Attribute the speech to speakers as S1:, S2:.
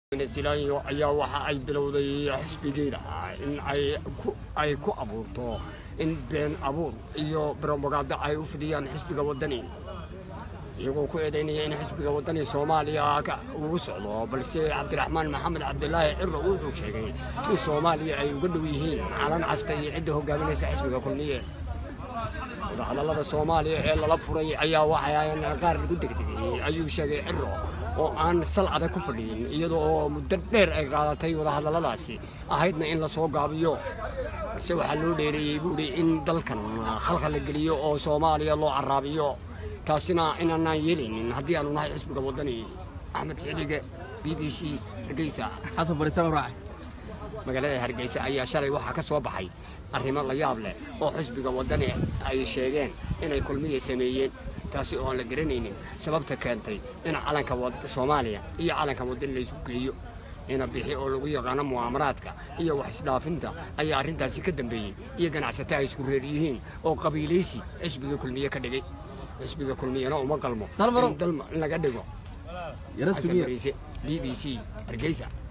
S1: silaayo ayaa waxa ay bilowday xisbigeeda in ay ku ay ku abuurto in been abuur iyo brobaganda ay u fidiyaan xisbiga wadani iyagoo ku eedaynaya in xisbiga wadani soomaaliya uu socdo balse cabdiraxmaan maxamed cabdilaahi ciro wuxuu sheegay in soomaaliya ay uga dhow yihiin calan casta iyo cidda hogaaminaysa xisbiga kulmiye wadahadallada soomaaliya ee lala furay ayaa waxaan qaar lagu degdegay ayuu sheegay ciro oo aan sal adag ku fadhiyin iyadoo oo muddo dheer ay qaadatay wadahadalladaasi ahaydna in la soo gaabiyo balse waxaa loo dheereeyey buuhi in dalkan khalka la geliyo oo soomaaliya loo caraabiyo taasina inaanaan yeelaynin haddii aanu nahay xisbiga waddani axmed sicidige b b c hargeysa
S2: xasan bariisaan raac
S1: magaalada hargeysa ayaa shalay waxaa ka soo baxay arrimo la yaab leh oo xisbiga waddani ay sheegeen inay kulmiya sameeyeen taasi oo aan la garanaynin sababta keentay in calanka soomaaliya iyo calanka waddani la isku geeyo ina bixi oo lagu yaqaano mu'aamaraadka iyo wax isdhaafinta ayaa arrintaasi ka dambeeyey iyo ganacsato ay isku reer yihiin oo qabiilaysi xisbiga kulmiye ka dhigay xisbiga kulmiyana uma qalmo
S2: Dalmaro.
S1: in dalma laga dhigo
S2: yara
S1: xasan
S2: sugiya
S1: bariise b b c hargeysa